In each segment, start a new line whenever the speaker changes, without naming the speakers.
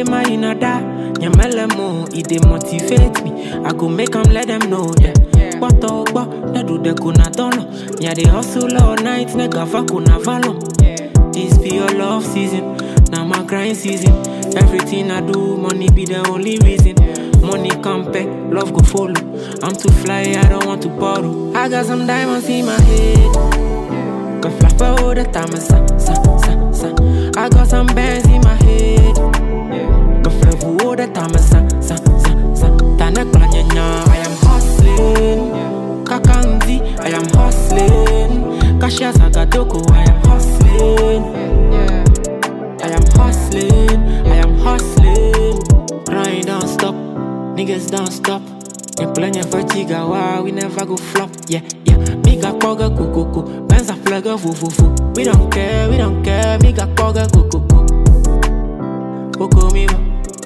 Ema inada, nyamelemo, it dey motivate me. I go make 'em let them know, yeah. What up, na do the kuna dollar. Yeah, they hustle all night, nigga, fuck kuna valom. This be your love season, now my grind season. Everything I do, money be the only reason. Money come back, love go follow. I'm too fly, I don't want to borrow. I got some diamonds in my head. Go fly all the time, sa, sa, sa, sa. I got some bands in my head. Go fly all the time, sa, sa, sa, sa. Tana kula nyanya, I am hustling. Kakanzi, I am hustling. Kashia Zagadoko, I am hustling. I am hustling, I am hustling. Grind don't stop, niggas don't stop. You plan your vertigo, why we never go flop. Yeah, yeah. Me got poga go go go. Bands a flag of foo foo foo. We don't care, we don't care. Me got poga go go go. Poco migo.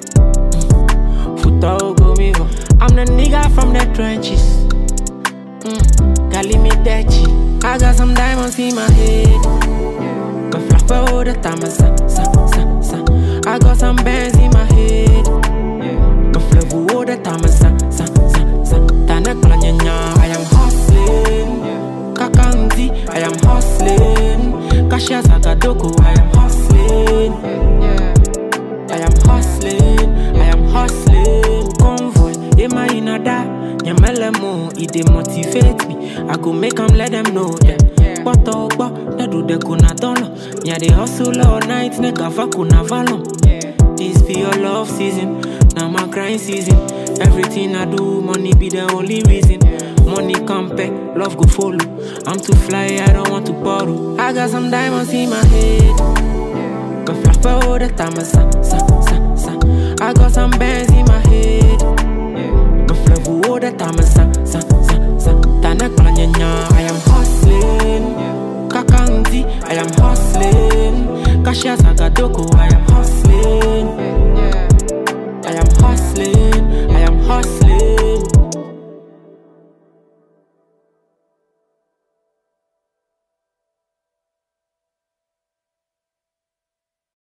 Futa go migo. I'm the nigga from the trenches. Mm. Gali me dechi. I got some diamonds in my head. Go flap all the time, sa, sa, sa, sa. I got some bands in my head. Go flap all the time, sa, sa, sa, sa. Tana kula nyanya, I am hustling. Kakanzi, I am hustling. Kashia Zagadoko, I am hustling. I am hustling, I am hustling. Convoy, Ema inada, nyamelemo, it dey motivate me. I go make 'em let them know, yeah. What up, na do the kuna dollar. Yeah, they hustle all night, nigga, fuck kuna valom. This be your love season, now my grind season. Everything I do, money be the only reason. Money come back, love go follow. I'm too fly, I don't want to borrow. I got some diamonds in my head. Go flap all the time, sa, sa, sa, sa. I got some bands in my head. Go flap all the time, sa,